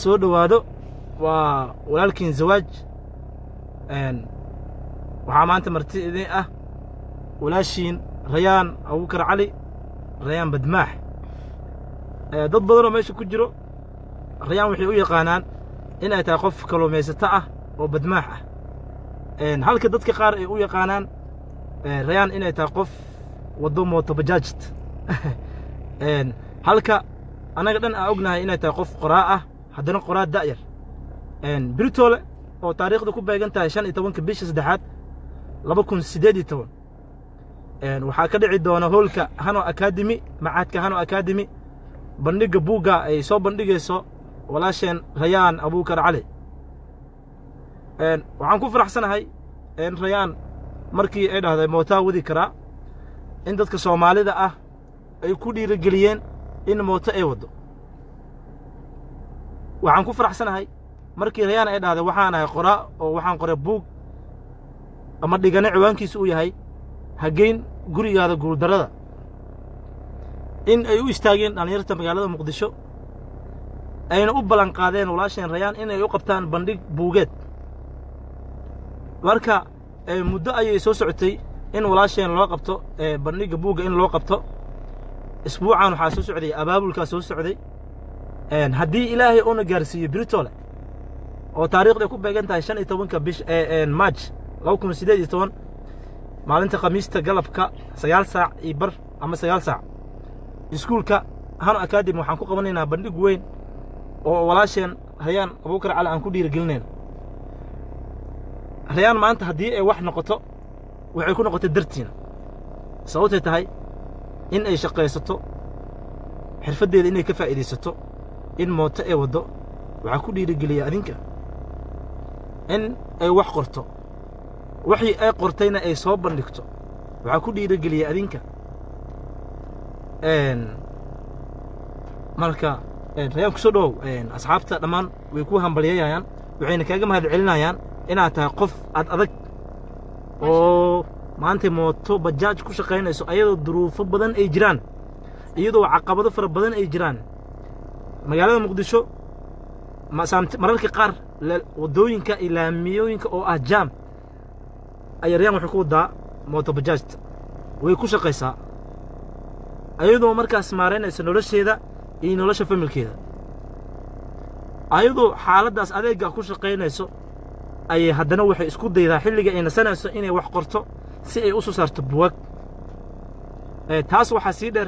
soo dhowaado waa walaalkiin zawaaj waxaa maanta marti idin ah walaashiin rayaan abubakar cali rayaan badmaax dad badanoo meesha ku jiro rayaan waxay u yaqaanaan inay tahay qof kalluumaysato ah oo badmaax ah halka dadka qaar ay u yaqaanaan rayaan inay tahay qof waddo mootobajaajt halka annaga dhan aan ognahay inay tahay qof qoraa ah haddana qoraa da'yar britoole oo taariikhda ku beegan tahay shan iyo tobanka bisha saddexaad laba kun siddeed iyo toban waxaa ka dhici doona hoolka hano akademi macaadka hano akademi bandhigga buugga ay soo bandhigayso walaasheen rayaan abubakar cali waxaan ku faraxsanahay rayaan markii ay dhahday mootaa wadi karaa in dadka soomaalida ah ay ku dhiirigeliyeen in mooto ay waddo waxaan ku faraxsanahay markii rayaan ay dhahday waxaan ahay qoraa oo waxaan qoray buug ama dhigane ciwaankiisa uu yahay hageyn gurigaada guuldarrada in ay u istaageen dhallinyarta magaalada muqdisho ayna u ballan qaadeen walaasheen rayaan inay u qabtaan bandhig buugeed marka muddo ayay soo socotay in walaasheen loo qabto bandhigga buugga in loo qabto isbuucan waxaa soo socday abaabulkaa soo socday haddii ilaahay uuna gaarsiiyo britole oo taariikhday ku beegan tahay shan iyo tobanka bish maaj laba kun siddeed iyo toban maalinta khamiista galabka sagaal saac iyo bar ama sagaal saac iskuulka hano akademi waxaan ku qabanaynaa bandhig weyn oo walaasheen rayaan abubakar cali aan ku dhiirigelinayna rayaan maanta haddii ay wax noqoto waxay ku noqotay dartiina sababtay tahay in ay shaqaysato xirfaddeeda inay ka faa'iidaysato in mooto ay waddo waxaa ku dhiirigeliya adinka in ay wax qorto waxii ay qortayna ay soo bandhigto waxaa ku dhiirigeliya adinka marka rayaan ku soo dhowow asxaabta dhammaan way ku hambalyayayaan waxayna kaaga mahad celinayaan inaad tahay qof ad adag oo maanta mooto bajaaj ku shaqaynayso ayadoo duruufo badan ay jiraan iyadoo caqabado fara badan ay jiraan magaalada muqdisho mararka qaar waddooyinka iyo laamiyooyinka oo ah jaam ayaa rayaan waxay ku waddaa mooto bajaajta way ku shaqaysaa ayadoo markaas maaraynaysa nolosheeda iyo nolosha familkeeda ayadoo xaaladdaas adeegga ku shaqaynayso ayay haddana waxay isku daydaa xilliga ay nasanayso inay wax qorto si ay u soo saarto buwag taas waxaa sii dheer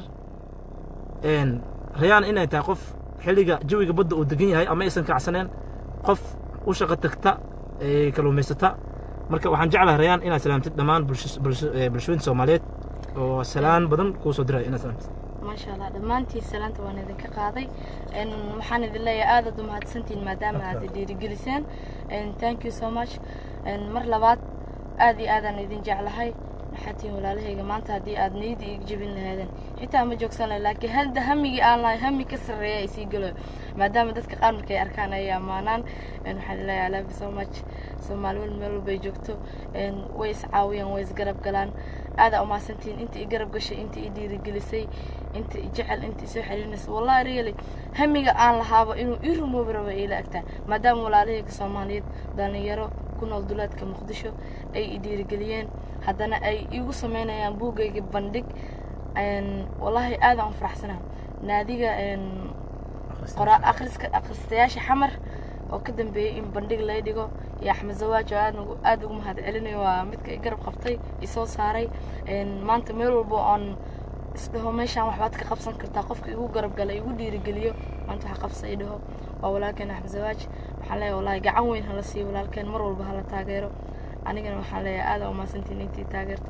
rayaan inay tahay qof xilliga jawiga badda uu degan yahay ama aysan kacsaneen qof u shaqo tagta ee kalluumaysata marka waxaan jeclahay rayaan inaad salaamtid dhammaan bulshooyinta soomaaliyeed oo salaan badan kuu soo diray inaad salaamtid maasha allah dhammaantiin salaanta waan idinka qaaday waxaan idin leeyahay aadaad u mahadsantiin maadaama aad dhiirigeliseen thank you so much mar labaad aad iyo aadaan idin jeclahay maxaa tihiin walaalahayga maanta haddii aad niyadda iga jebin lahaydeen xitaa ma joogsan lahay laakiin hadda hamigii aan lahay hami ka sarreeya ay sii galo maadaama dadka qaar markay arkaan ay ammaanaan waxaan leeyahay love you so much soomaali wal meel walbay joogto way iscaawiyaan way isgarab galaan aadaa umahadsantihiin inta i garab gashay inta i dhiirigelisay inta i jecel inta i soo xiriirinaysa wallahi really hamiga aan lahaaba inuu ii rumoobi rabo ila agtaa maadaama walaalahayga soomaaliyeed dhalinyaro ku nool duleedka muqdisho ay i dhiirigeliyeen haddana ay igu samaynayaan buuggayga bandhig wallaahi aadaan u faraxsanaa naadiga qoraa akhriska akhristayaasha xamar oo ka dambeeyey in bandhig lay dhigo iyo axmed zawaaj oo aad aad ugu mahad celinayo waa midka i garab qabtay isoo saaray maanta meel walbo oon isdhaho meeshaan waxbaad ka qabsan kartaa qofka igu garab gala igu dhiirigeliyo maanta waxa qabsa i dhaho waa walaalkeen axmed zawaaj waxaan leeyahay wallahi gacan weyn hala siiyo walaalkeen mar walba hala taageero anigana waxaan leeyahay aada umahadsantiin intii taageerto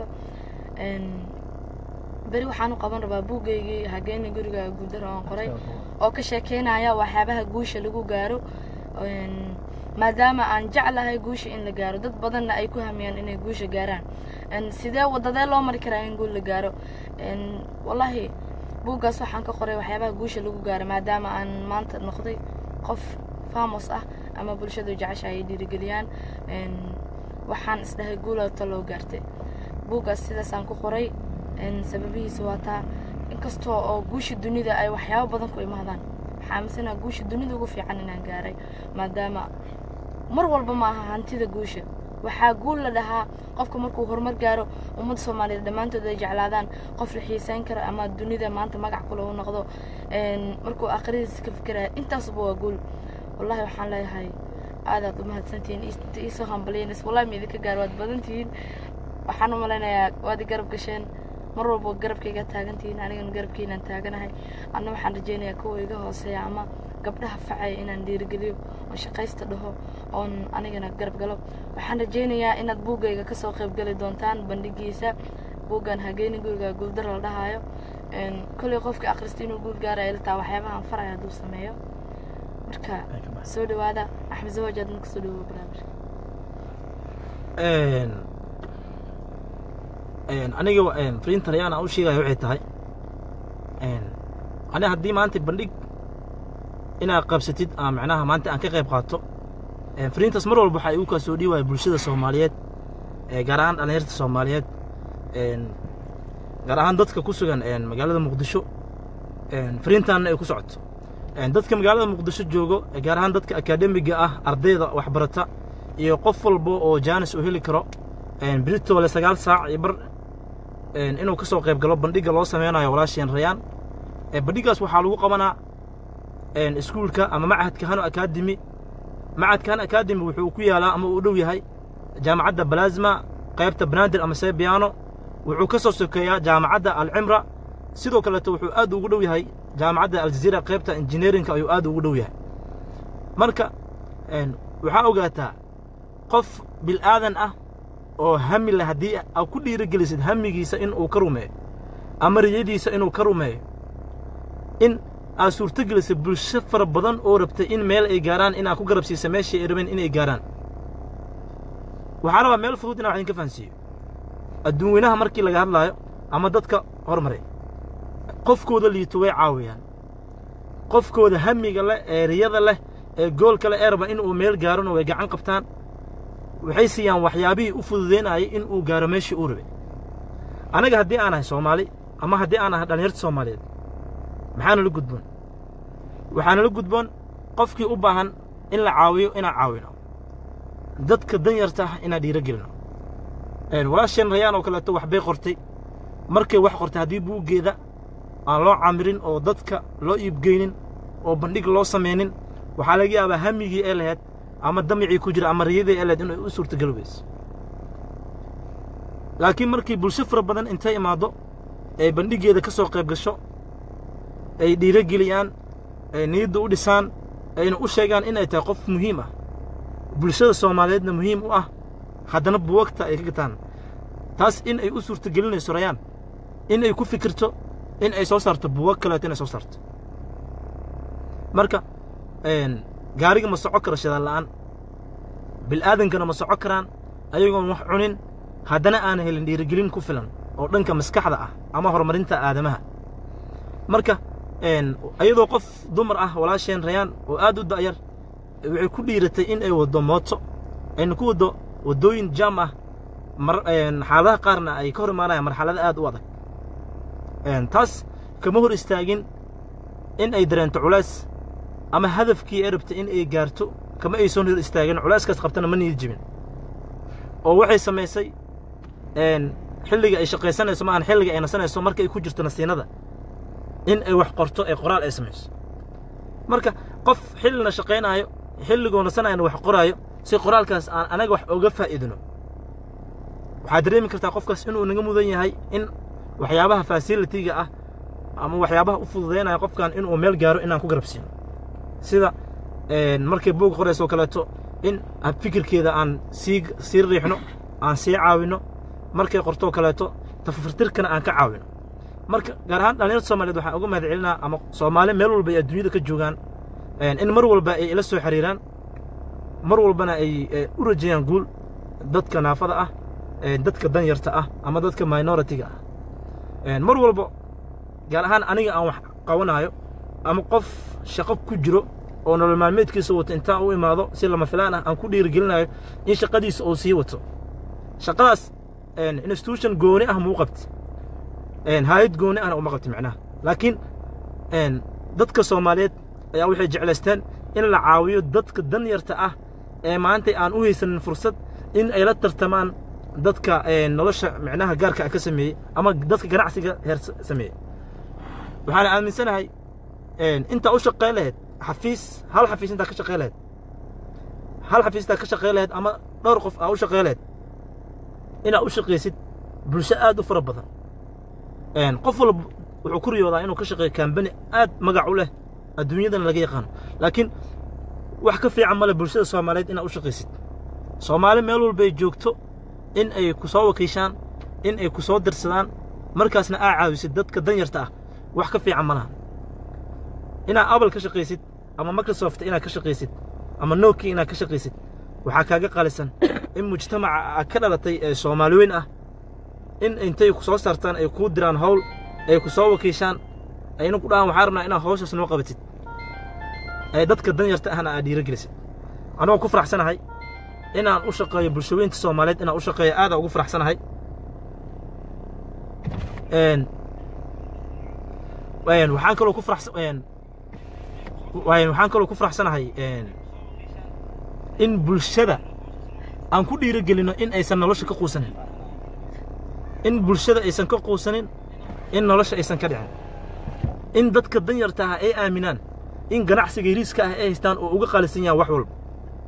beri waxaan u qaban rabaa buuggaygii hageena guriga guuldaro aan qoray oo ka sheekeynaya waxyaabaha guusha lagu gaaro maadaama aan jeclahay guusha in la gaaro dad badanna ay ku hamiyaan inay guusha gaaraan sidee wadadee loo mari karaa in guul la gaaro wallaahi buuggaas waxaan ka qoray waxyaabaha guusha lagu gaaro maadaama aan maanta noqday qof famos ah ama bulshadu jecesha ay dhiirigeliyaan waxaan isdhahay guulata loo gaartay buuggaas sidaasaan ku qoray sababihiisa waa taa inkastoo oo guusha dunida ay waxyaabo badan ku imaadaan waxaa aaminsanaa guusha dunida ugu fiican inaan gaaray maadaama mar walba ma aha hantida guusha waxaa guul la dhahaa qofka markuu horumar gaaro ummadda soomaaliyeed dhammaantood ay jeclaadaan qof la xiisayn karo ama dunida maanta magac kule u noqdo markuu aqridiisa ka fikiraya intaasba waa guul wallahi waxaan leeyahay aadaad u mahadsantihiin iisoo hambaliyeenis wallahi ma idinka gaar waad badantihiin waxaan u malaynayaa waad i garab gasheen mar walba garabkayga taagantihiin anigana garabkiinaan taaganahay anna waxaan rajaynayaa kuwa iga hooseeya ama gabdhaha facaya inaan dhiirigeliyo oon shaqaysta dhaho oon anigana garab galo waxaan rajaynayaa inaad buuggayga kasoo qaybgeli doontaan bandhigiisa buuggan hageeni guriga guuldar la dhahaayo kolley qofka akhrista inuu guul gaaraya iltaa waxyaabahan faraya hadduu sameeyo marka soo dhawaada axmed zawaj aad marka soo dhawoa barnaamijka aniga fariinta rayaan aan u sheegaya waxay tahay aniga haddii maanta bandhig inaad qabsatid aa macnaha maanta aan ka qayb qaato fariintaas mar walba waxaa igu kaa soo dhiiwaya bulshada soomaaliyeed gaar ahaan dhallinyarta soomaaliyeed gaar ahaan dadka ku sugan magaalada muqdisho fariintaanna ay ku socoto dadka magaalada muqdisho joogo gaar ahaan dadka akaademiga ah ardayda waxbarata iyo qof walba oo jaanis uu heli karo britole sagaal saac iyo bar inuu ka soo qayb galo bandhigga loo sameynayo walaasheen rayaan bandhiggaas waxaa lagu qabanaa iskuulka ama machadka hano akademi machadka hano akademi wuxuu ku yaalaa ama uu dhow yahay jaamacadda balasma qaybta banaadir ama sebiano wuxuu ka soo sokeeyaa jaamacadda alcimra sidoo kaleeto wuxuu aad ugu dhow yahay jaamacadda aljaziira qaybta injineerinka ayuu aad ugu dhow yahay marka waxaa ogaataa qof bil'aadan ah oo hami leh haddii aad ku dhiirigelisid hamigiisa in uu ka rumeeyo ama riyadiisa inuu ka rumeeyo in aad suurtogelisay bulsho fara badan oo rabtay in meel ay gaaraan inaad ku garab siisa meeshii ay rabeen inay gaaraan waxaa rabaa meel fudud inaan wax idinka fahansiiyo adduun weynaha markii laga hadlaayo ama dadka hormaray qofkooda liito way caawiyaan qofkooda hamiga leh ee riyada leh ee goolka leh ee raba in uu meel gaarona way gacan qabtaan waxay siiyaan waxyaabihii u fududaynayay in uu gaaro meeshii uu rabay anaga haddii aan ahay soomaali ama haddii aan ahay dhallinyarta soomaaliyeed maxaanala gudboon waxaanala gudboon qofkii u baahan in la caawiyo inaan caawino dadka danyarta ah inaan dhiiro gelino walaasheen rayaan oo kaleeto waxbay qortay markay wax qortay haddii buuggeeda aan loo camirin oo dadka loo iibgeynin oo bandhig loo samaynin waxaa laga yaabaa hamigii ee laheyd ama damicii ku jira ama riyadii ee laheyd inay u suurtageli weyso laakiin markii bulsho fara badan intay imaaddo ay bandhiggeeda ka soo qayb gasho ay dhiiro geliyaan ay niyadda u dhisaan ayna u sheegaan inay tahay qof muhiim ah bulshada soomaaliyeedna muhiim u ah haddana buwagta ay ka gataan taas in ay u suurtagelinayso rayaan in ay ku fikirto in ay soo saarto buwag kaleeto inay soo saarto marka gaariga ma soco karo shadaal la'aan bil'aadankana ma soco karaan ayagoon wax cunin haddana aan helin dhiirigelin ku filan oo dhanka maskaxda ah ama horumarinta aadamaha marka ayadoo qof dumar ah walaasheen rayaan oo aad u da'yar waxay ku dhiiratay in ay waddo mooto ayna ku waddo waddooyin jaam ah xaaladaha qaarna ay ka hor imaanayaan marxalado aad u adag taas kama hor istaagin in ay dareento culays ama hadafkii ay rabtay in ay gaarto kama aysoon hor istaagin culayskaas qabtana ma niyad jibin oo waxay samaysay xilliga ay shaqaysanayso ma ahan xilliga ay nasanayso marka ay ku jirto nasiinada in ay wax qorto ee qoraal ay samayso marka qof xillina shaqaynaayo xilligoo nasanayana wax qoraayo si qoraalkaas aan anaga wax oga faa'iidino waxaad dareemi kartaa qofkaas inuu naga mudan yahay in waxyaabaha fasilitiga ah ama waxyaabaha u fududaynaya qofkan inuu meel gaaro inaan ku garabsiino sida markay buug qoraysoo kaleeto in fikirkeeda aan sii sii riixno aan sii caawino markay qortoo kaleeto tafafirtirkana aan ka caawino marka gaar ahaan dhallinyarta soomaliyeed waxaan uga mahad celinaa ama soomaali meel walba ay adduunyada ka joogaan in mar walba ay ila soo xiriiraan mar walbana ay u rajeeyaan guul dadka naafada ah dadka danyarta ah ama dadka minoritiga ah mar walba gaar ahaan aniga aan wax qabanaayo ama qof shaqo ku jiro oo nolol maalmeedkiisa wato intaan u imaado si lama filaan ah aan ku dhiirigelinayo in shaqadiisa uu sii wato shaqadaas institution gooni ah muu qabti hayad gooni ahna uma qabti macnaha laakiin dadka soomaaliyeed ayaa waxay jeclaysteen in la caawiyo dadka danyarta ah ee maanta aan u haysanin fursad in ay la tartamaan dadka nolosha micnaha gaarka ah ka sameeyey ama dadka ganacsiga heer sameeyey waxaana aaminsanahay intaa u shaqayn lahayd xafiis hal xafiis intaa ka shaqayn lahayd hal xafiis intaa ka shaqayn lahayd ama dhowr qof aa u shaqayn lahayd inaad u shaqaysid bulsho aad u fara badan qof walba wuxuu ku riyoodaa inuu ka shaqeeyo kambani aad magac u leh adduunyadana laga yaqaano laakiin wax ka fiican male bulshada soomaaliyeed inaad u shaqaysid soomaali meel walbay joogto in ay ku soo wakiishaan in ay ku soo dirsadaan markaasna aa caawisid dadka danyarta ah wax ka fiican ma laha inaad apple ka shaqaysid ama microsoft inaad ka shaqaysid ama nokia inaad ka shaqaysid waxaa kaaga qalisan in mujtamaca aad ka dhalatay ee soomaali weyn ah in intay ku soo saartaan ay kuu diraan hawl ay ku soo wakiishaan ayna ku dhahaan waxaa rabnaa inaad hawshaas noo qabatid ee dadka danyarta ahna aad dhiirogelisid anigoo ku faraxsanahay inaan u shaqeeyo bulshooyinta soomaaliyeed inaan u shaqeeyo aadaan ugu faraxsanahay waxaan kaloo ku farax waxaan kaloo ku faraxsanahay in bulshada aan ku dhiirogelino in aysan nolosha ka quusanin in bulshada aysan ka quusanin in nolosha aysan ka dhicin in dadka danyarta ah ay aaminaan in ganacsiga yariiska ah ay haystaan oo uga qaalisan yahan wax walba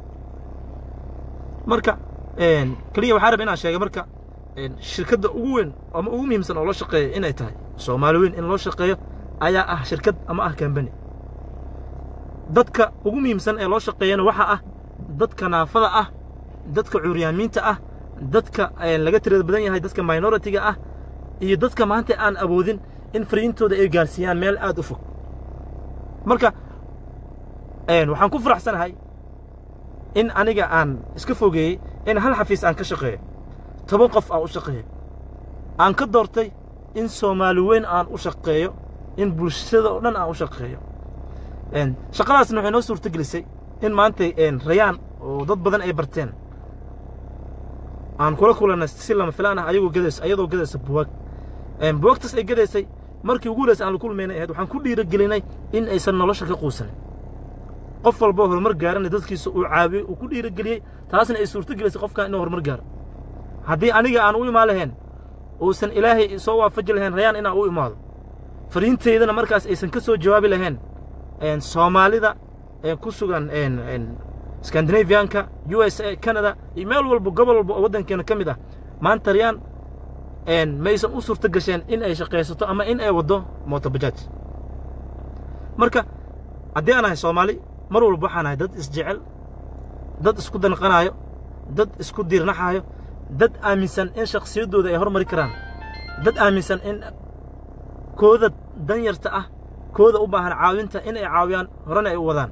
marka keliya waxaa raba inaan sheegay marka shirkadda ugu weyn ama ugu muhiimsan oo loo shaqeeyo inay tahay soomaali weyn in loo shaqeeyo ayaa ah shirkad ama ah kambani dadka ugu muhiimsan ee loo shaqeeyana waxaa ah dadka naafada ah dadka cuuryaamiinta ah dadka laga tirada badan yahay dadka minoritiga ah iyo dadka maanta aan awoodin in fariintooda ay gaarsiiyaan meel aad u fog marka waxaan ku faraxsanahay in aniga aan iska fogeeyey in hal xafiis aan ka shaqeeyo toban qof aan u shaqeeyo aan ka doortay in soomaali weyn aan u shaqeeyo in bulshada oo dhan aan u shaqeeyo shaqadaasna waxay noo suurto gelisay in maanta rayaan oo dad badan ay barteen aan kula kulanay si lama filaan ah ayagoo gadayso ayadoo gadaysa buwaag buwaagtaas ay gadaysay markii ugu horeysa aan la kulmaynay ahayd waxaan ku dhiirogelinay in aysan nolosha ka quusanin qof walboo horumar gaarana dadkiisa uu caawiyey uu ku dhiirogeliyey taasna ay suurto gelisay qofkan inuu horumar gaaro haddii aniga aan u imaan lahayn uusan ilaahay soo waafaji lahayn rayaan inaan u imaado fariintaydana markaas aysan ka soo jawaabi lahayn soomaalida ku sugan scandinavianka u s a canada iyo meel walba gobol walba oo waddankeena ka mid ah maanta rayaan maysan u suurto gasheen in ay shaqaysato ama in ay waddo mootobajaaj marka haddii aan ahay soomaali mar walba waxaan ahay dad isjecel dad isku danqanaayo dad isku diirnaxaayo dad aaminsan in shakhsiyaddooda ay hormari karaan dad aaminsan in kooda danyarta ah kooda u baahan caawinta in ay caawiyaan horena ay u wadaan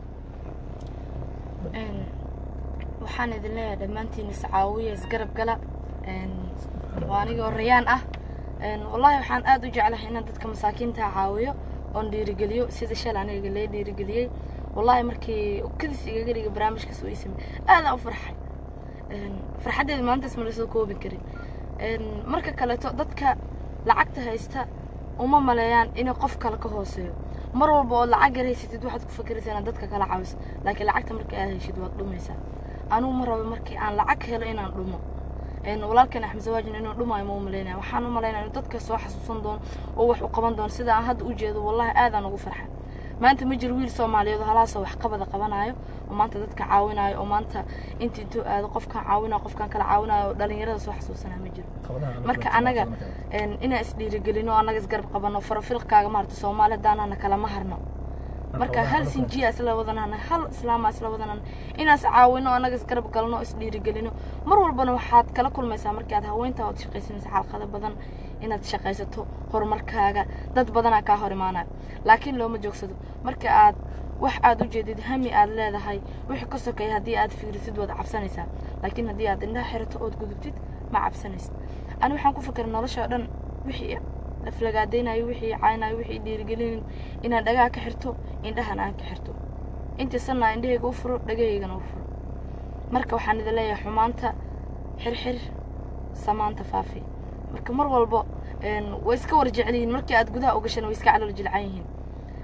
waxaan idin leeyahay dhammaantiin iscaawiya isgarab gala waa anigoo rayaan ah wallahi waxaan aad u jeclahay inaan dadka masaakiinta caawiyo oon dhiirigeliyo sida shal aniga lee dhiirigeliyey wallahi markii kadis igaga dhiga barnaamijkaas uu isamey aadaan u farxay farxaddeeda maalintaas ma lasoo koobi karin marka kaleeto dadka lacagta haysta uma maleeyaan inay qof kale ka hooseeyo mar walba ood lacag yar haysatid waxaad ku fakeraysaa inaad dadka kala caawiso laakiin lacagta markii aad heshid waad dhumaysaa anugu ma rabo markii aan lacag helo inaan dhumo walaalkan axmed zawaajin inuu dhumaayo ma u malaynaya waxaan u malaynaya inuu dadka soo xasuusan doono oo wax u qaban doono sida aan hadda u jeedo wallahi aadaan ugu farxa maanta ma jiro wiil soomaaliyeed oo halaasoo wax qabada qabanayo oo maanta dadka caawinayo oo maanta inta intuu aado qofkan caawinayo qofkan kala caawinayo oo dhalinyarada soo xasuusanaya ma jiro marka anaga inaan isdhiirigelino annaga isgarab qabano farafilqkaaga maarata soomaali hadaanana kalama harno marka hal sinjiya isla wadanana hal islaama isla wadanana inaas caawino annaga isgarab galno isdhiirigelino mar walbana waxaad kala kulmaysaa markii aad haweynta ood shaqaysanaysa xalqado badan inaad shaqaysato horumarkaaga dad badanaa kaa hor imaanaya laakiin looma joogsado marka aad wax aad u jeedid hami aad leedahay wixii ka sokeeya haddii aad fiirisid waad cabsanaysaa laakiin haddii aad indhaha xirato ood gudubtid ma cabsanaysid ani waxaan ku fikiray nolosha oo dhan wixii aflagaadaynayo wixii caynayo wixii dhiirigelinayo inaan dhagaha ka xirto indhahana aan ka xirto intii sanna indhahayga u furo dhagahaygana u furo marka waxaan idin leeyahay xumaanta xirxir samaanta faafi marka mar walbo way iska war jecel yihiin markii aad gudaha u gashana way iska calool jilcan yihiin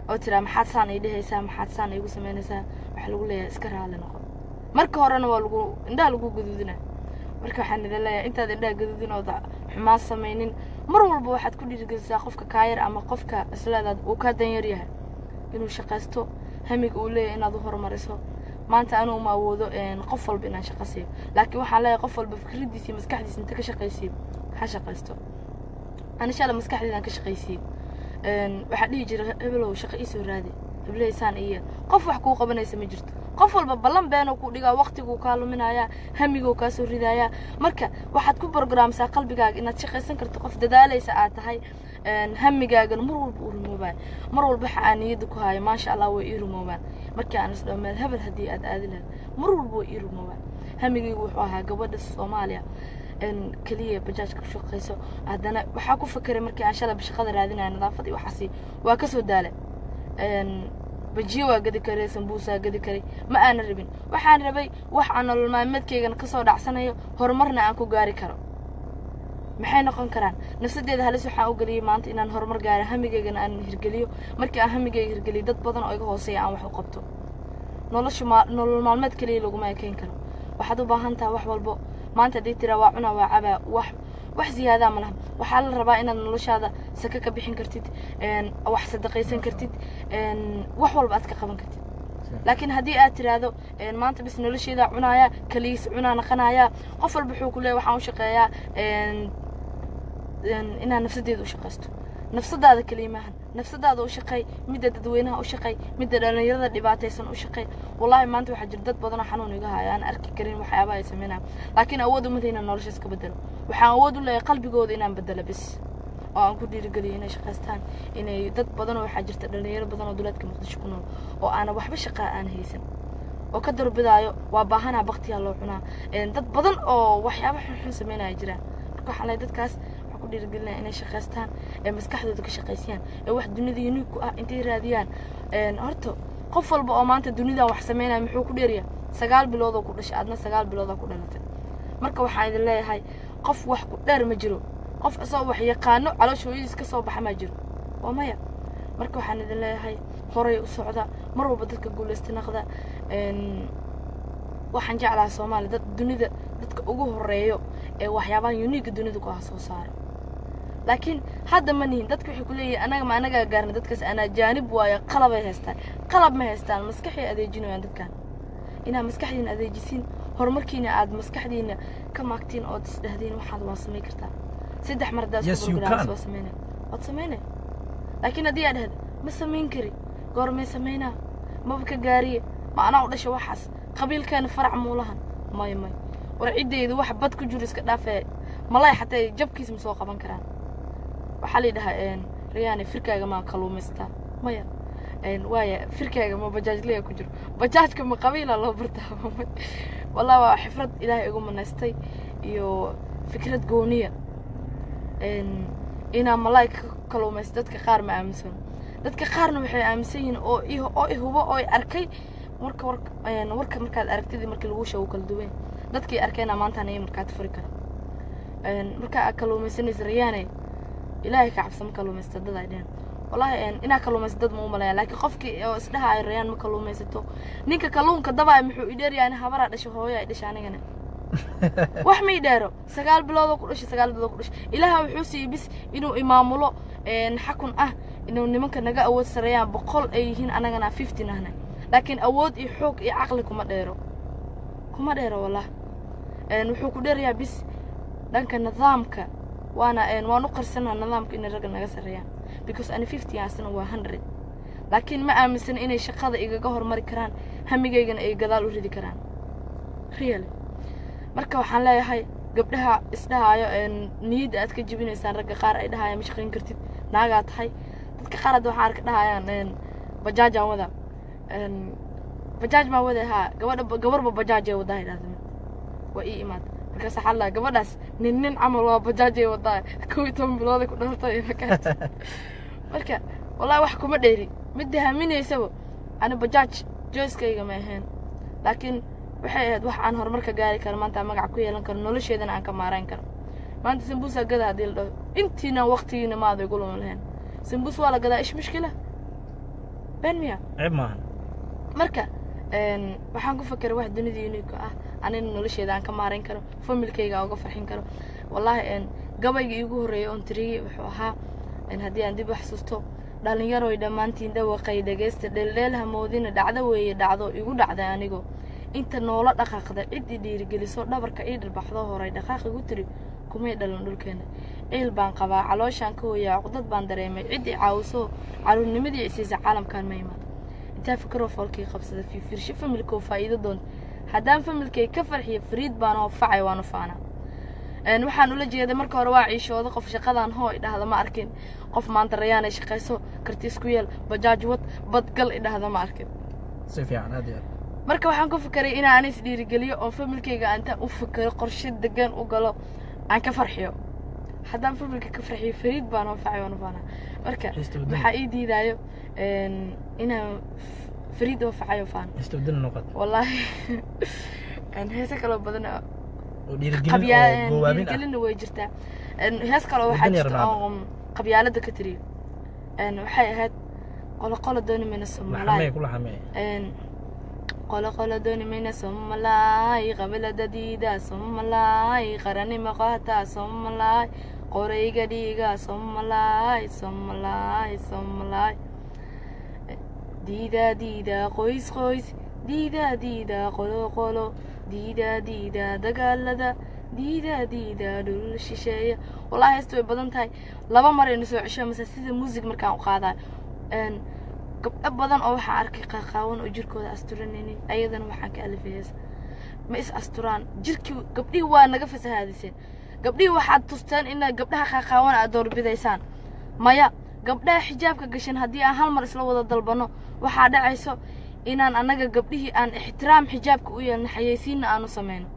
oo tiraa maxaad saan ii dhehaysaa maxaad saan iigu samaynaysaa waxaa lagu leeyahay iska raali noqo marka horena waa lagu indhaha lagu gaduudina marka waxaan idin leeyahay intaad indhaha gaduudin ooda xumaan samaynin mar walba waxaad ku dhiirigelisaa qofka kaayar ama qofka isleedaad uu kaa danyar yahay inuu shaqaysto hamiga uu leeyahay inaad u horumariso maanta anuu ma awoodo qof walba inaan shaqo siiyo laakiin waxaan leeyahay qof walba fikraddiisa iyo maskaxdiisa inta ka shaqaysiiyo ha shaqaysto ani shala maskaxdeedaan ka shaqaysiiyo waxaa dhihi jira hebelow shaqo iisoo raadi hebleysaan iyo qof wax kuu qabanaysa ma jirto qof walba ballan beenuu ku dhigaa waqtiguu kaa luminayaa hamiguu kaa soo ridayaa marka waxaad ku brograamsaa qalbigaaga inaad shaqaysan karto qof dadaalaysa aad tahay hamigaagana mar walba uu rumoobaan mar walba waxa aan niyadda ku haayo maasha allah way ii rumoobaan markii aan isdhaho meel hebel haddii aad aadi lahayd mar walba way ii rumoobaan hamigaygu wuxuu ahaa gabadha soomaaliya keliya bajaajka ku shaqayso haddana waxaa ku fakeray markii aan shalay shaqada raadinaya nadaafad iyo waxaasi waa kasoo daale bajiyo waa gadi karay sambuusaa gadi karay ma aanan rabin waxaan rabay wax aan nolol maalmeedkaygana kasoo dhacsanayo horumarna aan ku gaari karo maxay noqon karaan nafsadeeda halis waxaan u geliyey maanta inaan horumar gaaro hamigaygana aan hirgeliyo markii aan hamigayga hirgeliyo dad badan oo iga hooseeya aan wax u qabto nolosha nolol maalmeed keliya laguma ekeyn karo waxaad u baahan taha wax walbo maanta haddii tiraa waa cunaa waa cabaa wax wax ziyaadaa ma laha waxaa la rabaa inaad noloshaada saka ka bixin kartid wax sadaqaysan kartid wax walba aad ka qaban kartid laakiin haddii aad tiraahdo maanta bis nolosheedaa cunaaya kaliis cunaa naqanaaya qof walba wuxuu ku leeyahy waxaan u shaqeeyaa inaad nafsadeeda u shaqaysto nafsadaada keliya maahan nafsadaada u shaqay midda dadweynaha u shaqay midda dhallinyarada dhibaataysan u shaqay wallaahi maanta waxaa jira dad badanoo xanuun iga haya aan arki karin waxyaabaha ay sameynayaan laakiin awood uma inaan nolosha iska bedelo waxaan awood u leeyahay qalbigooda inaan bedelo bis oo aan ku dhiirigeliyo inay shaqaystaan inay dad badanoo waxaa jirta dhallinyaro badan oo duleedka muqdisho ku nool oo aanan waxba shaqaa aan haysan oo ka darbidaayo waa baahanaa baktiyaa loo cunaa dad badan oo waxyaaba xunxun sameynaya jiraan marka waxaan leeyahay dadkaas ku dhiirigelinaya inay shaqaystaan ee maskaxdooda ka shaqaysiyaan ee wax dunida unique ku ah intay raadiyaan horta qof walba oo maanta dunidan wax sameynaya muxuu ku dheerya sagaal biloodoo ku dhashay adna sagaal biloodaa ku dhalatay marka waxaan idin leeyahay qof wax ku dheer ma jiro qof isagoo wax yaqaano caloosha hooyadiis ka soo baxa ma jiro waa maya marka waxaan idin leeyahay horay u socda mar walba dadka guulaysta naqda waxaan jeclaha soomaaliya dad dunida dadka ugu horeeyo ee waxyaabaha unique dunida ku ah soo saara laakiin hadda ma nihin dadka waxay ku leeyihin anaga ma anagaa gaarna dadkaas anaa jaanib waayo qalabay haystaan qalab ma haystaan maskaxay adeejinayaan dadkan inaad maskaxdiina adeejisiin horumarkiina aad maskaxdiina ka maagtiin ood isdhahdiin waxaad waa samay kartaa saddex mar haddaad Yes, isku you programmes can. waa sameynay waad sameynay laakiin haddii aad dhahda ma samayn kari goormay samaynaa maba ka gaariye ma anaa u dhasha waxaas qabiilkeena farac muulahan may may war ciddayda wax bad ku jiro iska dhaafee malay xataa jabkiis ma soo qaban karaan waxaa la yidhahaa riyaane firkaaga maa kaluumaystaa maya waaya firkaaga ma bajaajlaya ku jiro bajaajka ma qabiila loo bartaa wallahi waa xifrad ilaahay igu manaystay iyo fikrad gooniya inaa malaay ka kaluumaysto dadka qaar ma aaminsan dadka qaarna waxay aaminsan yihiin oo i oo i hubo oo i arkay marka warka warka markaad aragtidii markii lagu sheego kala duwan dadkii arkayna maantaan iyo markaad furi kara marka aad kaluumaysanaysa riyaane ilaahay ka cabsa ma kaluumaysta dad ay dheheen wallahi inaa kaluumaysa dad ma u malaya laakiin qofkii oo isdhaha ay rayaan ma kaluumaysato ninka kalluunka dabaa muxuu i dheeryahay in habaraa dhasho hooyo ay dhasha anigana wax ma i dheero sagaal biloodoo ku dhashay sagaal biloodoo ku dhashay ilaaha wuxuu siiyey bis inuu imaamulo xakun ah inuu nimanka naga awood sareeyaan boqol ay yihiin anagana fifteen ahna laakiin awood iyo xoog iyo caqli kuma dheero kuma dheero wallah wuxuu ku dheerayaa bis dhanka nidaamka waana waan u qarsanaa nidaamka inay ragga naga sareeyaan because ani fifty asna waa hundred laakiin ma aaminsana inay shaqada igaga hormari karaan hamigaygana ay gadaal u ridi karaan really marka waxaan leeyahay gabdhaha isdhahaayo niyadda aad ka jebinaysaan ragga qaar ay dhahayaan ma shaqayn kartid naagaa tahay dadka qaar hadda waxaan arka dhahayaan bajaajaan wada bajaaj maa wada haa gabadha gabarba bajaaj ay wadaa idhahda waa ii imaada markaas waxaa laa gabadhaas nin nin camal waa bajaaj ay wadaa kow iyo toban bilooday ku dhalatay markaas marka wallahi wax kuma dheeri midda haminaysaba ani bajaaj joyskayga ma ahayn laakiin waxay ahayd wax aan horumar ka gaari karo maanta aan magac ku yeelan karo nolosheedana aan ka maarayn karo maanta sambuusa gada haddii la dhaho intiina waqtigiina maada igu lumin lahayn sambuus waa la gadaa ish mushkila been miya ceeb maahan marka een, waxaan ku fakeray wax dunida unique ah anina nolosheeda aan ka maarayn karo familkayga aan uga farxin karo wallaahi een, gabayga iigu horreeyay oon tiriyey wuxuu ahaa een, haddii aan dib u xasuusto dhalinyaroy dhammaantiin dhawaqay dhegaysta dheeldheel hamoodina dhacdo weeye dhacdo igu dhacday anigo inta noola dhaqaaqda cid i dhiirigeliso dhabarka ii dhirbaxdo horay dhaqaaq igu tiri kumay dhalan dhulkeena ciil baan qabaa calooshaan ka hoyaa cudad baan dareemay cid i caawiso caruurnimadii isiisa caalamkaan ma imaan intaa fikiroo foolkii qabsada fiifiirsho familkoo faa'iido doonta haddaan familkay ka farxiyo fariid baan oo facay waanu faanaa een, waxaan ula jeeday marka hore waa ciishooda qof shaqadan hoo idhahda ma arkin qof maanta rayaanay shaqayso karti isku yeel bajaaj wad badgal idhahda ma arkin si fiican aad iyo aad marka waxaan ku fikeray inaan anis dhiirigeliyo oo familkayga aan intaan u fikiro qorshe degan u galo aan ka farxiyo haddaan familka ka farxiyo fariid baan oo facay waanu faanaa marka Heesta wadani. waxaa ii diidaayo een, inaan f- fariid oo facay oo faano heesta wadani noqod wallaahi een, heese kaloo badan oo oo dhiirigelin oo qabyaa goowaabin ah dhiirigelinna way jirtaa Een, hees kaloo waxaa Wadani jirta Ronaldo. oo qabyaalada ka tiriyo Een, waxay ahayd qolo qolo dooni mayna laxamee somalaay ku laxamee Een, qolo qolo dooni mayna somalaay qabilada diida somalaay qaranimo qaata somalaay qorayga dhiiga somalaay somalaay somalaay diida diida qoys qoys diida diida qolo qolo diida diida dagaalada diida diida dhul shisheeya wallahi heesta way badan tahay laba mar aynu soo cesho mase sida muusig markaan u qaadayo Een, gabdho badan oo waxaan arkay qaaqaawan oo jirkooda asturanaynin ayadana waxaan ka alifay hees ma is asturaan jirkii gabdhihii waa naga fasahaadiseen gabdhihii waxaad tusteen inaad gabdhaha qaaqaawan aad doorbidaysaan maya gabdhaha xijaabka gashan haddii aan hal mar isla wada dalbano waxaa dhacayso inaan annaga gabdhihii aan ixtiraam xijaabka u yeelno xayeysiinna aanu samayno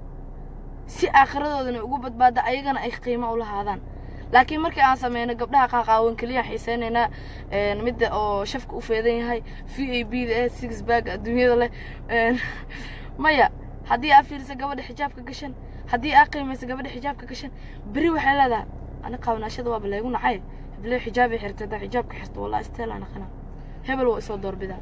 si aakhiradoodan ugu badbaada ayagana ay qiimo u lahaadaan laakiin markii aan sameyno gabdhaha qaaqaawan keliya xiiseynaynaa een, midda oo shafka u feedan yahay v a b da eh six bag adduunyada leh een, maya haddii aa fiiriso gabadha xijaabka gashan haddii aa qiimayso gabadha xijaabka gashan beri waxay leedahay ani qaawanaashada waaba laygu nacay heblee xijaabay xirtay haddaa xijaabka xirto wallahi isteelaa naqana hebel waa isoo doorbidaa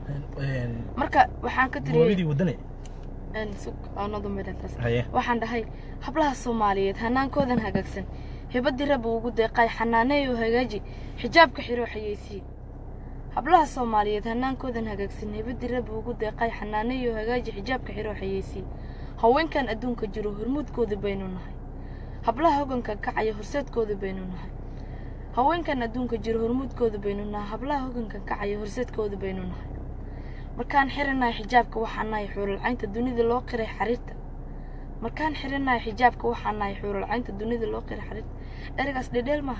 marka waxaan ka tiriyey goobidii wadani een, sug oo noo dambeynaa taas haye waxaan dhahay hablaha soomaaliyeed hanaankoodan hagaagsan hibadii rabbi ugu deeqay xanaaneeyo hagaaji xijaabka xiro xayeysiye hablaha soomaaliyeed hanaankoodan hagaagsan hibadii rabbi ugu deeqay xanaaneeyo hagaaji xijaabka xiro xayeysiye haweenkan adduunka jiro hormuudkooda baynu nahay hablaha hoganka kacaya horseedkooda baynu nahay haweenkan adduunka jiro hormuudkooda baynu nahay hablaha hoganka kacaya horseedkooda baynu nahay markaan xiranahay xijaabka waxaan nahay xuuralcaynta dunida loo qiray xariirta markaan xiranahay xijaabka waxaan nahay xuuralcaynta dunida loo qiray xariirta ereygaas dhedheel maaha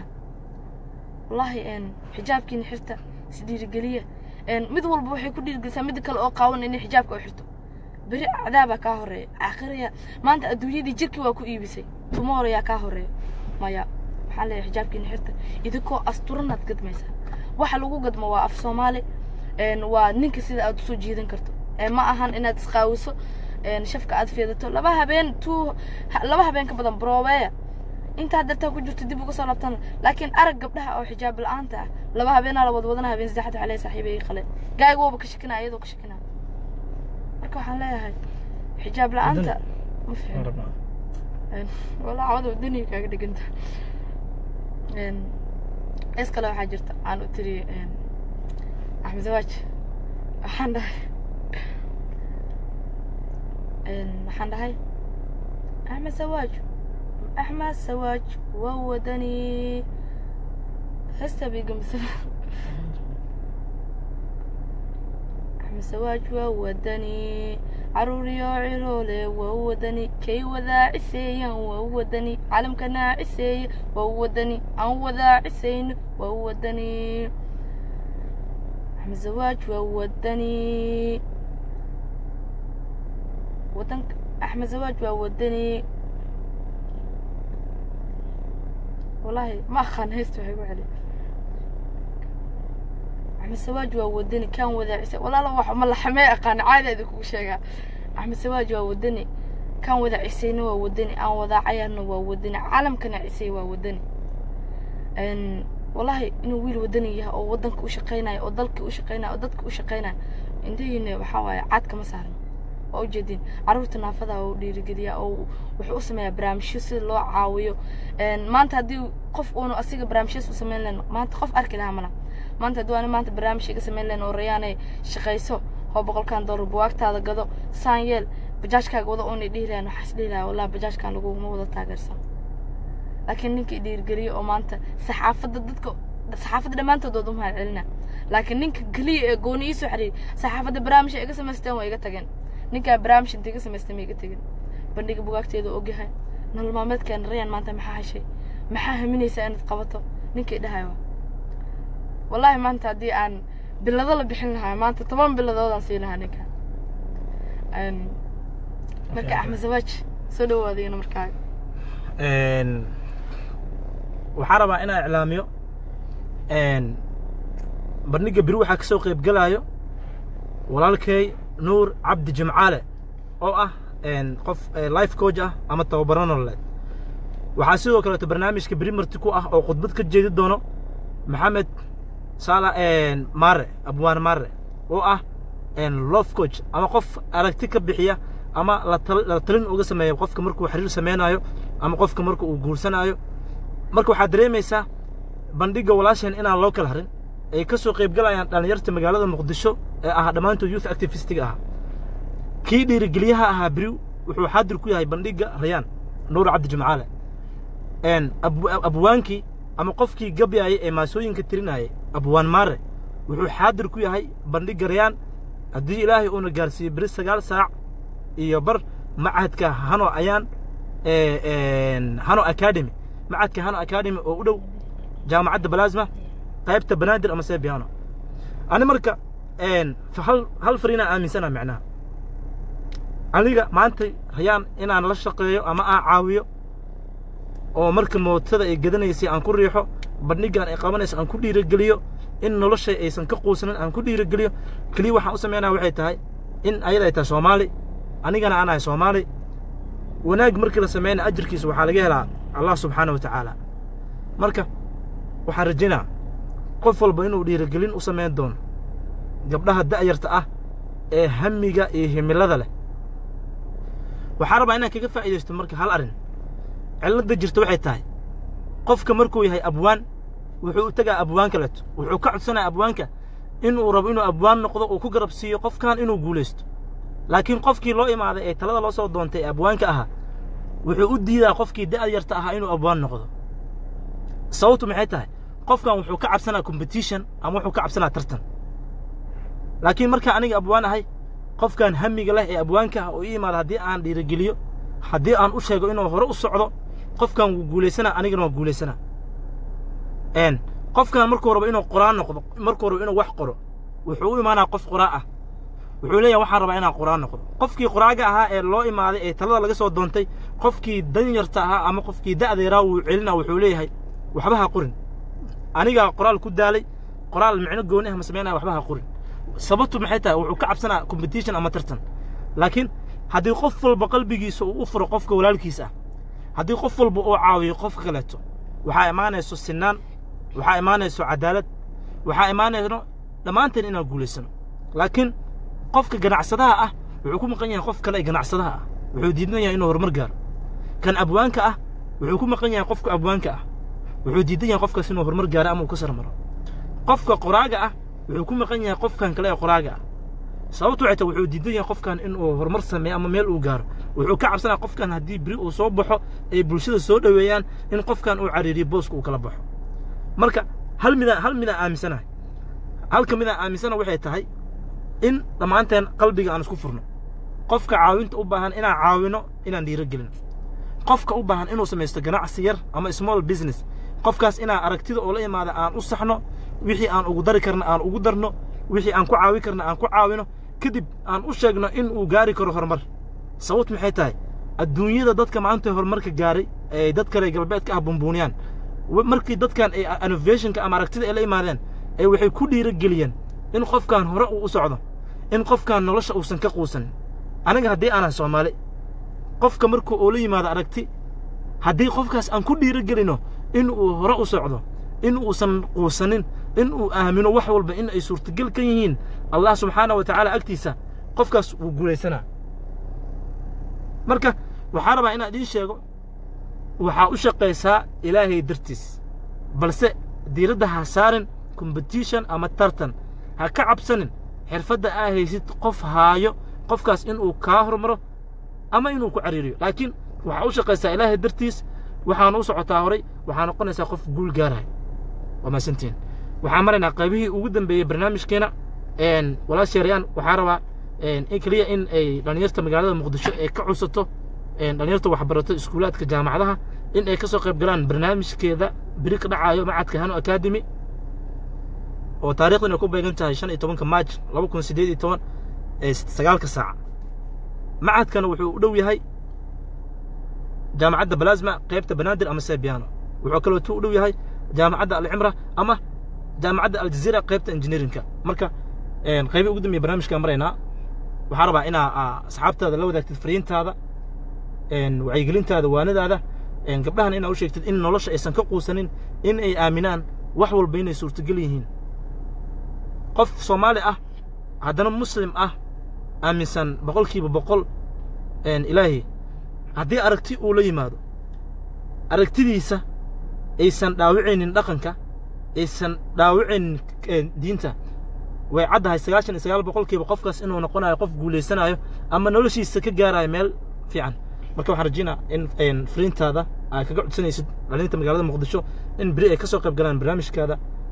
wallaahi een xijaabkiina xirta isdhiirigeliya een mid walba waxay ku dhiirigelisaa mid kale oo qaawan inay xijaabka u xirto beri cadaabaa kaa horeeya aakhiraya maanta adduunyadii jirkii waa ku iibisay tomorrow yaa kaa horeeya maya waxaan leeyahay xijaabkiina xirta idinkoo asturanaad gadmaysaa waxa lagu gadmo waa af soomaali een waa ninka sida aad usoo jiidan karto ee ma ahan inaad isqaawiso een shafka aad feedato laba habeen two ha- laba habeen ka badan broobeeya intaa dartaa ku jirto dib uga soo laabtan laakiin arag gabdhaha oo xijaab la-aanta ah laba habeenaa la wada wadana habeen saddexda waxaa leeyahay saaxiibay ii qale gaayga waba ka shakinaa iyadoo ka shakinaa marka waxaan leeyahay xijaab la-aanta ma waan fiicno rabnaa Een, walaa cawada wadaniga kaaga dhiganta Een, hees kale waxaa jirta aan u tiri een, axmed zawaaj waxaan dhahay een, waxaan dhahay axmed zawaaj axmed zawaaj waa wadani heesta bigamsa axmed zawaaj waa wadani caruuriyo ciroole waa wadani kay wadaaciseeyaan waa wadani calamka naaciseeya waa wadani aan wadaacisayno waa wadani axmed zawaaj waa wadani wadanka axmed zawaaj waa wadani wallaahi ma aqaan heesta waxay ku celi axmed sawaaj waa wadani kaan wadaacisa walaala wax ma laxamee aqaan caadi idinkugu sheegaa axmed sawaaj waa wadani kaan wadaacisayna waa wadani aan wadaacayana waa wadani caalamkana cisay waa wadani Een, wallahi inuu wiil wadani yahay oo waddanka u shaqaynayo oo dalka u shaqaynayo oo dadka u shaqaynayo indhihiina waxaa waaye caad kama saaran waa ujeedin carruurta naafada oo dhiirigeliya oo wuxuu u sameeyaa barnaamijyo sida loo caawiyo maanta haddii qof uunu asiga barnaamijyas u samayn lahayn maanta qof arki lahaa mala maanta haddii ani maanta barnaamij iga samayn lahayn oo rayaanay shaqayso oo boqolkan doolar buwaagtaada gado saan yeel bajaajkaaga wada uunay dhihi lahayn waxaas dhihi lahaa wallahi bajaajkan laguma wada taageersan laakiin ninkii dhiirigeliya oo maanta saxaafadda dadka saxaafadda dhammaantood waad u mahad celina laakiin ninka keliya ee gooni ii soo xiriir saxaafadda barnaamij ay iga samaysteen waa iga tageen ninkaa barnaamij inta iga samaystay ma iga tegin bandhiga bugaagteeda ogyahay nolol maalmeedkeena rayaan maanta maxaa heshay maxaa haminaysaa inaad qabato ninkay dhahayo wallaahi maanta haddii aan bilado la bixin lahaa maanta toban biladoodaan siin lahaa ninka marka axmed zawaaj soo dhawaadayna markaaga waxaan rabaa inaan iclaamiyo bandhiga beri waxaa ka soo qayb gelaayo walaalkay nuur cabdi jimcaale oo ah qof life coach ah ama tababaro nololeed waxaa sidoo kaleeto barnaamijka beri marti ku ah oo khudbad ka jeedi doono maxamed saala mare abwaan mare oo ah love coach ama qof aragti ka bixiya ama la talin uga sameeya qofka markuu xiriir samaynayo ama qofka marka uu guursanaayo marka waxaad dareemaysaa bandhigga walaasheen inaan loo kala harin ay ka soo qayb galayaan dhallinyarta magaalada muqdisho ee ahaa dhammaantood youth activistiga ahaa kii dhiirigeliyaha ahaa beri wuxuu xaadir ku yahay bandhigga rayaan nuur cabdi jimcaale abwaankii ama qofkii gabyaayay ee maasooyinka tirinayay abwaan maare wuxuu xaadir ku yahay bandhigga rayaan haddii ilaahay uuna gaarsiiyey beri sagaal saac iyo bar macadka hano ayaan hano academy macadka hano academy oo u dhow jaamacadda balaasma qaybta banaadir ama sebiano ani marka hal hal fariinaan aaminsana macnaha aniga maanta hayaan inaan la shaqeeyo ama aan caawiyo oo marka mootada ay gadanaysay aan ku riixo bandhigaan ay qabanayso aan ku dhiirogeliyo in noloshay aysan ka quusanin aan ku dhiirogeliyo keliya waxaan u samaynaya waxay tahay in ayada ay tahay soomaali anigana aan ahay soomaali wanaag markii la sameynaya ajirkiisa waxaa laga helaa allah subxaana wa tacaala marka waxaan rajaynaa qof walba inuu dhiirigelin u samayn doono gabdhaha da'yarta ah ee hamiga iyo himilada leh waxaan rabaa inaan kaga faa'iidaysto marka hal arrin cilladda jirta waxay tahay qofka markuu yahay abwaan wuxuu u tegaa abwaan kaleeto wuxuu ka codsanaya abwaanka inuu rabo inuu abwaan noqdo uu ku garab siiyo qofkan inuu guulaysto laakiin qofkii loo imaaday ee talada loo soo doontay ee abwaanka ahaa wuxuu u diidaa qofkii da'yarta ahaa inuu abwaan noqdo sababtu maxay tahay qofkan wuxuu ka cabsanaa competition ama wuxuu ka cabsanaa tartan laakiin markaa aniga abwaan ahay qofkan hamiga leh ee abwaanka ah oo ii imaada haddii aan dhiirigeliyo haddii aan u sheego inuu hore u socdo qofkan wuu guulaysanaa anigana waa guulaysanaa qofkan markuu rabo inuu qoraan noqdo markuu rabo inuu wax qoro wuxuu u imaanaa qof qoraa ah wuxuu leeyahay waxaan rabaa inaan qoraan noqdo qofkii qoraaga ahaa ee loo imaaday ee talada laga soo doontay qofkii danyarta ahaa ama qofkii da'deeraa wuu celina wuxuu leeyahay waxba ha qorin anigaa qoraal ku daalay qoraal micno gooni ah ma samaynaya waxba ha qorin sababtu maxay tahay wuxuu ka cabsanaa competition ama tartan laakiin haddii qof walba qalbigiisa uu u furo qofka walaalkiisa ah haddii qof walba uu caawiyo qofka kaleeto waxaa imaanayso sinaan waxaa imaanayso cadaalad waxaa imaanayno dhammaanteen inaan guulaysano laakiin qofka ganacsadaha ah wuxuu ku maqan yahay qof kale ee ganacsadaha ah wuxuu diidan yahay inuu horumar gaaro kan abwaanka ah wuxuu ku maqan yahay qofka abwaanka ah wuxuu diidan yahay qofkaas inuu horumar gaaro ama uu ka sarmaro qofka qoraaga ah wuxuu ku maqan yahay qofkan kale ee qoraaga ah sababtu waxay tahay wuxuu diidan yahay qofkan inuu horumar sameeyo ama meel uu gaaro wuxuu ka cabsanaya qofkan haddii beri uu soo baxo ay bulshada soo dhoweeyaan in qofkan uu cariiriyo booska uu kala baxo marka hal midaan hal midaan aaminsanahay halka midaan aaminsana waxay tahay in dhammaanteen qalbiga aan isku furno qofka caawinta u baahan inaan caawino inaan dhiirogelin qofka u baahan inuu samaysto ganacsi yar ama small business qofkaas inaan aragtida oo la imaada aan u saxno wixii aan ugu dari karna aan ugu darno wixii aan ku caawi karna aan ku caawino kadib aan u sheegno in uu gaari karo horumar sababt maxay tahay adduunyada dadka maanta horumarka gaaray ee dad kale galbeedka ah bumbuuniyaan markii dadkan ay innovationka ama aragtida ay la imaadeen ee waxay ku dhiirogeliyeen in qofkan hore uu u socdo in qofkan nolosha uusan ka quusanin aniga haddii aanan soomaali qofka markuu uu la yimaado aragti haddii qofkaas aan ku dhiirogelino in uu hore u socdo in uusan quusanin in uu aamino wax walba in ay suurtagal ka yihiin allah subxaana wa tacaala agtiisa qofkaas wuu guulaysanaa marka waxaa rabaa inaan idiin sheego waxaa u shaqaysaa ilaahay dartiis balse diiradda ha saarin competition ama tartan ha ka cabsanin xirfadda aa haysid qof haayo qofkaas inuu kaa hormaro ama inuu ku cariiriyo laakiin waxaa u shaqaysaa ilaahay dartiis waxaana u socotaa horay waxaa noqonaysaa qof guul gaaraya waa maasantiin waxaan maraynaa qaybihii ugu dambeeyey barnaamijkeena walaasheerayaan waxaa rabaa in keliya in ay dhallinyarta magaalada muqdisho ay ka cunsato dhallinyarta waxbarato iskuulaadka jaamacadaha in ay ka soo qayb galaan barnaamijkeeda beri ka dhacaayo macadka hano academy oo taarikhdan ay ku beegan tahay shan iyo tobanka maaj laba kun siddeed iyo toban ee sagaalka saaca macadkana wuxuu u dhow yahay jaamacadda balasma qaybta banaadir ama sebiano wuxuu kaleeto u dhow yahay jaamacadda alcimra ama jaamacadda aljaziira qaybta engineerinka marka qaybii ugu dambeeye barnaamijkaan maraynaa waxaa rabaa inaa asxaabtaada la wadaagtid fariintaada wacyigelintaada waanadaada gabdhahan inaa u sheegtid in nolosha aysan ka quusanin in ay aaminaan wax walba inay suurtagal yihiin qof soomaali ah haddana muslim ah aaminsan boqolkiiba boqol ilaahi haddii aragti uu la yimaado aragtidiisa aysan dhaawicaynin dhaqanka aysan dhaawicaynin diinta way caddahay sagaashan iyo sagaal boqolkiiba qofkaas inuu noqonayo qof guulaysanayo ama noloshiisa ka gaarayo meel fiican marka waxaan rajaynaa in fariintaada aad kaga codsanaysid dhalinta magaalada muqdisho in beri ay ka soo qayb galaan barnaamijkaada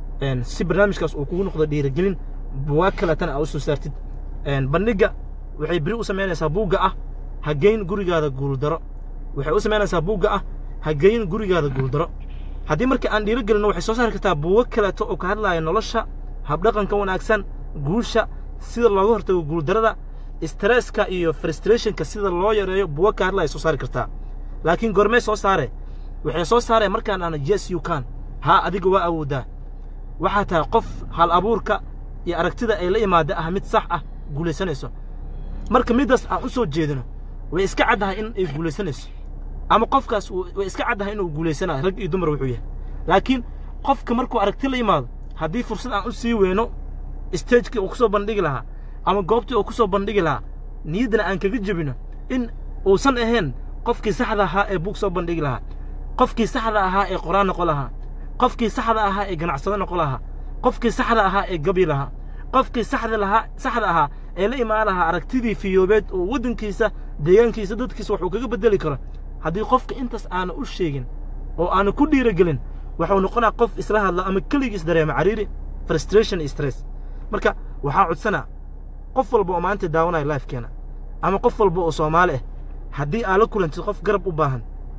si barnaamijkaas uu kugu noqdo dhiirigelin buwaag kaletana aa u soo saartid bandhigga waxay beri u samaynaysaa buugga ah hageyn gurigaada guuldaro waxay u samaynaysaa buugga ah hageyn gurigaada guuldaro haddii marka aan dhiirigelinno waxay soo saari kartaa buugo kaleeto oo ka hadlaya nolosha habdhaqanka wanaagsan guusha sida looga hortago guuldarada stresska iyo frustrationka sida loo yareeyo buugo ka hadlaya soo saari kartaa laakiin goormee soo saare waxay soo saareen markaan ana yes you can haa adiga waa awooddaa waxaa tahay qof hal abuurka iyo aragtida ay la imaada ah mid sax ah guulaysanayso marka middaas aan u soo jeedino way iska caddahay in ay guulaysanayso ama qofkaas way iska caddahay inuu guulaysanayo rag iyo dumar wuxuu yahay laakiin qofka markuu aragti la yimaado haddii fursad aan u sii weyno stagekii uu ku soo bandhigi lahaa ama goobtii uu ku soo bandhigi lahaa niyaddana aan kaga jebino in uusan ahayn qofkii saxda ahaa ee buug soo bandhigi lahaa qofkii saxda ahaa ee qoraan noqon lahaa qofkii saxda ahaa ee ganacsado noqon lahaa qofkii saxda ahaa ee gabi lahaa qofkii saxda lahaa saxda ahaa ee la imaan lahaa aragtidii fiyoobeed oo waddankiisa deegaankiisa dadkiisa waxuu kaga beddeli karo haddii qofka intaas aana u sheegin oo aana ku dhiiragelin waxuu noqonaa qof isla hadla ama keligiis dareema cariiri frustration iyo stress marka waxaa codsanaa qof walba oo maanta daawanaya lifekeena ama qof walba oo soomaali ah haddii aad la kulantid qof garab u baahan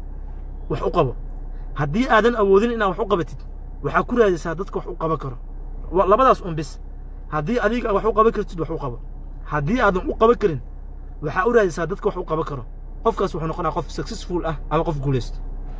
wax u qabo haddii aadan awoodin inaad wax u qabatid waxaa ku raadisaa dadka wax u qaban karo labadaas un bis haddii adiga wax u qaban kartid wax u qabo haddii aadan u qaban karin waxaa u raadisaa dadka wax u qaban karo qofkaas wuxuu noqonaa qof successful ah ama qof guulaysto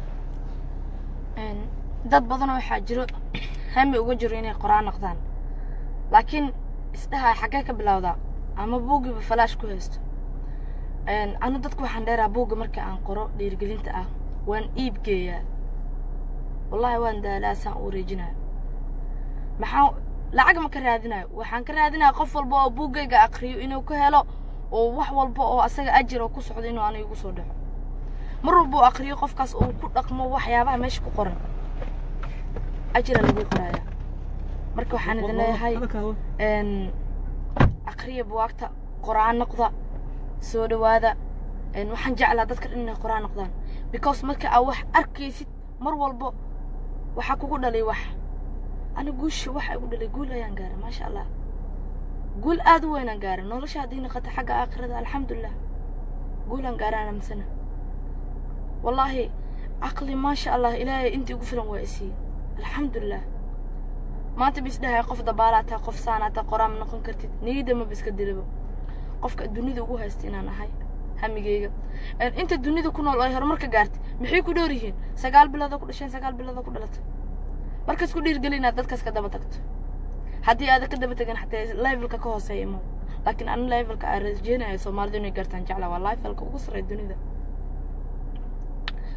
dad badan waxaa jiro hami uga jiro inay qoraan noqdaan laakiin isdhaha xaggee ka bilowdaa ama buuggiiba falaash ku haysto anu dadku waxaan dheeraa buugga marka aan qoro dhiirigelinta ah waan iib geeyaa wallaahi waan daalaa saan u wareejinaya maxaa lacag ma ka raadinayo waxaan ka raadinaya qof walba oo buuggayga akriyo inuu ka helo oo wax walba oo asaga ajir oo ku socdo inuu aniga igu soo dhaco mar walba uu akriyo qofkaas uu ku dhaqmo waxyaabaha meesha ku qoran ajira lagu qoraya marka waxaan idin leeyahay akriya buwaagta qoraan noqda soo dhawaada waxaan jeclaa dadka dhan inay qoraan noqdaan because marka aa wax arkaysid mar walbo waxaa kugu dhalay wax ani guusha waxa igu dhalay guul ayaan gaaray maasha allah guul aad u weynaan gaaray nolosha haddii noqota xagga aakhirada alxamdulilah guulaan gaaraan amsana wallaahi caqli maasha allah ilaahay intii ugu filan waa isiiye alxamdulilah maanta bis dhahay qof dabaalaa tahay qof saanaa tahay qoraan ma noqon kartid niyadda maba iska dilabo qofka dunida ugu haysta inaan ahay hamigeyga inta dunida ku nool oo ay horumarka gaartay maxay ku dhoor yihiin sagaal bilooda ku dhasheen sagaal bilooda ku dhalatay markaas ku dhiirgeli inaad dadkaas ka daba tagto haddii aadan ka daba tegin xataa levelka ka hooseeya imo laakiin ani levelka aan rajeenayo soomaalidu inay gaartaan jecla waa levelka ugu sarreeya dunida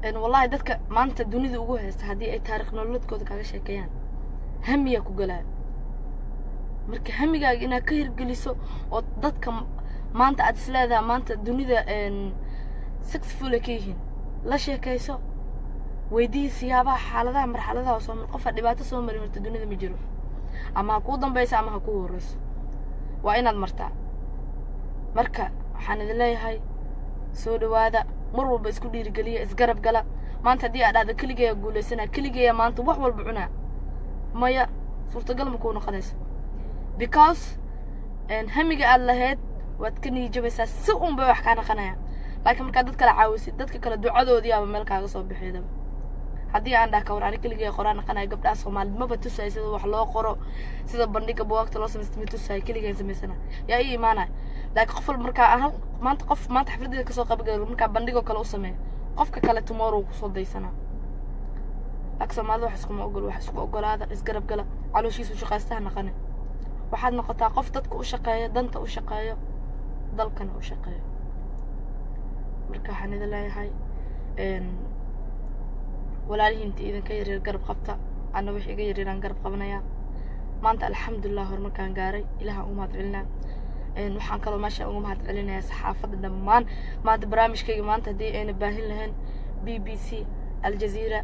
een, wallahi dadka maanta dunida ugu haysta haddii ay taarikh nololeedkooda kaaga sheekeeyaan hamiyaa ku galaayo marka hamigaaga inaad ka hirgeliso oo dadka m- maanta aad isleedahay maanta dunida een, successful ay ka yihiin la sheekayso weydii siyaabaha xaaladaha marxaladaha soo mar qofa dhibaato soo mari horta dunida ma jiro ama ha kuu dambaysa ama ha kuu horeyso waa inaad martaa marka waxaan idin leeyahay soo dhawaada mar walba isku dhiirigeliya isgarab gala maanta haddii aad dhahdo keligeeya guulaysanaa keligeeya maanta wax walba cunaa maya suurtagal ma kuu noqonayso because een, hamiga aad lahayd waad ka niijabaysaa si un bay wax kaa naqanayaan laakiin markaad dad kale caawisid dadka kale ducadoodii aba meel kaaga soo bixeydaba haddii aan dhaha kawar ani keligay qoraan naqanayo gabdhaha soomaaliyed maba tusaayo sida wax loo qoro sida bandhiga buwaagta loo samaysta ma tusaayo keligeen samaysana yaa ii imaanaya laakiin qof walba markaa aan hal maanta qof maanta xafladeeda kasoo qabagalo markaa bandhigoo kale u sameeyo qofka kale tomorrow kusoo daysanaa laakiin soomaalida wax iskuma ogol wax isku ogolaada isgarab gala calooshiisu shaqaystaha naqane waxaad noqotaa qof dadka u shaqeeyo danta u shaqeeyo dalkana u shaqeeyo marka waxaan idin leeyahay een, walaalihiinta idinka yaryar garab qabta anna wix iga yaryaraan garab qabanayaa maanta alxamdulilah horumarkaan gaaray ilahaan ugu mahad celinaa een, waxaan kaloo meesha uga mahad celinayaa saxaafadda dhammaan maanta barnaamijkayga maanta haddii ayna baahin lahayn b b c aljazeera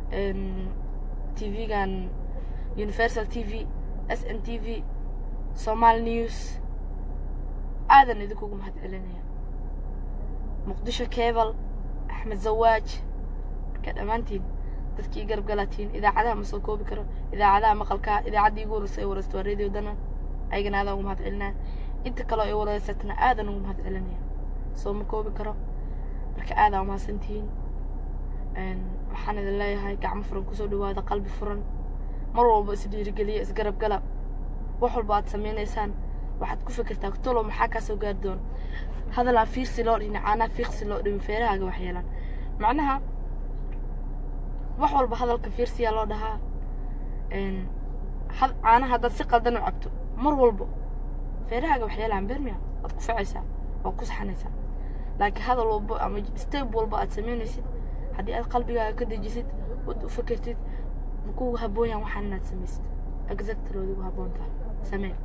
tv-gan universal t v s n t v somal news aadan idinkugu mahad celinaya muqdisho cable axmed zawaaj marka dhammaantiin dadkii garab galaatiin idaacadaha ma soo koobi karo idaacadaha maqalka idaacaddii igu horreysay ay wareysto waa radio danan ayagana aadaan ugu mahad celinaya inta kaloo ay wareysatana aadan ugu mahad celinaya soo ma koobi karo marka aadaa umahadsantihiin Een, waxaan idin leeyahay gacmo furan kusoo dhawaada qalbi furan mar walba is dhiirigeliya isgarab gala wax walba aad sameynaysaan waxaad ku fikirtaa tolo maxaa kaa soo gaari doona hadalaa fiirsi loo dhihin caanaa fiiqsi loo dhihin feerahaaga wax yeelaan macnaha wax walba hadalka fiirsiyaa loo dhahaa Een, had- caanaha haddaad si qaldan u cabto mar walbo feerahaaga wax yeelaan beermiya waad ku ficaysaa waad ku saxanaysaa laakiin hadal walba ama step walba aad samaynaysid haddii aad qalbigaaga ka dejisid ood u fikirtid makugu habboon yahan waxaan inaad samaysid exactalood ugu habboon tahay samee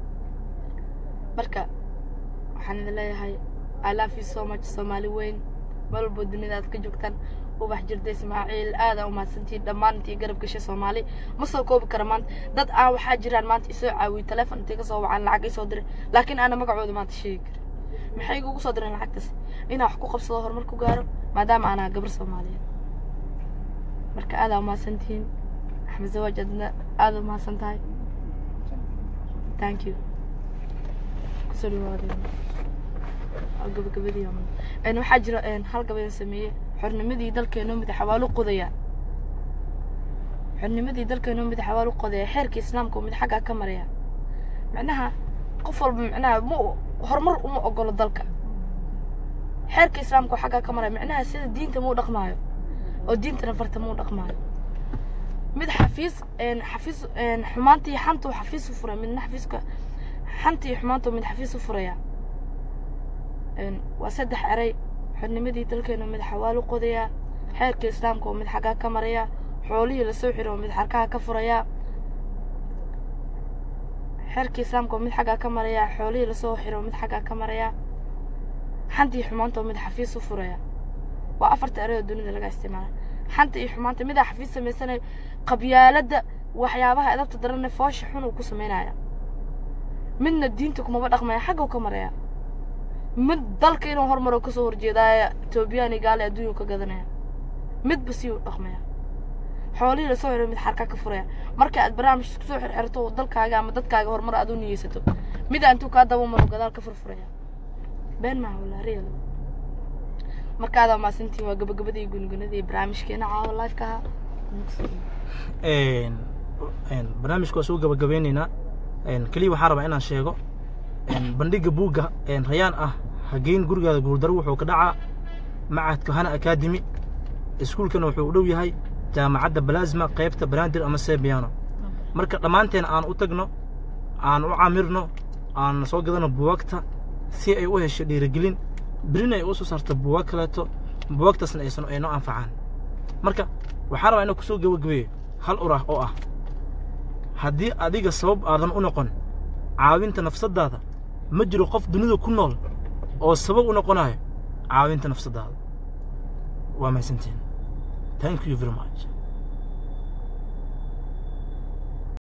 marka waxaan idin leeyahay i love you so much soomaali weyn meel walbo dunida aad ka joogtaan ubax jirda ismaaciil aada u mahadsantihiin dhammaan intii garab gashay soomaali ma soo koobi kara maanta dad aan waxaa jiraan maanta isoo caawiyey teleefon intay ka soo wacaan lacag isoo diray laakiin aana magacooda maanta sheegi karin maxay igugu soo direen lacagtaas inaan wax ku qabsado horumar ku gaaro maadaama aanaa gabar soomaaliyeed marka aada u mahadsantihiin axmed zawaaj adna aada u mahadsan tahay thank you kusoo dhawaadeen waa gabagabadii ama een waxaa jira een hal gabayaan sameeyey xornimadii dalkeenoo mid xawaalo qodaya xornimadii dalkeenoo mid xawaalo qodaya xeerka islaamka oo mid xaggaa ka maraya macnaha qof walba macnaha ma horumar uma ogolo dalka xeerka islaamka oo xaggaa ka maraya macnaha sida diinta muu dhaqmaayo oo diintana farta muu dhaqmaayo mid xafiis een xafiis een xumaantii xantuu xafiis u furay midna xafiiska xantii xumaantuu mid xafiis u furaya een waa saddex eray xornimadii dalkeena mid xawaalo qodaya xeerka islaamka oo mid xaggaa ka maraya xoolihii lasoo xiro oo mid xarkaha ka furaya xeerka islaamka oo mid xaggaa ka maraya xoolihii lasoo xiro oo mid xaggaa ka maraya xantii xumaanta oo mid xafiis u furaya waa afarta eray oo dunida laga isticmaala xanta iyo xumaanta midaa xafiis samaysanaya qabyaaladda waxyaabaha edabta darane foosha xun uu ku samaynaya midna diinta kumaba dhaqmaya xagga ka maraya mid dalka inuu horumaro kasoo horjeedaaya etoobiyaan iyo gaali adduunyu ka gadanaya midba si uu dhaqmaya xoolihii lasoo xiro mid xarka ka furaya marka aad barnaamij kusoo xirxirto oo dalkaaga ama dadkaaga horumar aad u niyeysato mida intuu kaa daba maro gadaal ka furfuraya been maaha walaa real marka adaa maasantiin waa gabagabadii gungunadii barnaamijkeena caawa live-ka ahaa een een barnaamijka waa soo gabagabeyneynaa een keliya waxaan rabaa inaan sheego een bandhiga buugga een rayaan ah hageyn gurigaada guuldaro wuxuu ka dhacaa macadka hana academy iskuulkana wuxuu u dhow yahay jaamacadda balasma qaybta banaadir ama sebiano marka dhammaanteen aan u tagno aan u camirno aan soo gadano buwagta si ay u hesho dhiirigelin berina ay u soo saarto buwag kaleeto buwagtaasna aysan aynoo anfacaan marka waxaan rabaa inaan kusoo gabagabeeyo hal urah oo ah haddii adiga sabab aadan u noqon caawinta nafsaddaada ma jiro qof dunida ku nool oo sabab u noqonayo caawinta nafsaddaada waa mahadsantiin thank you very much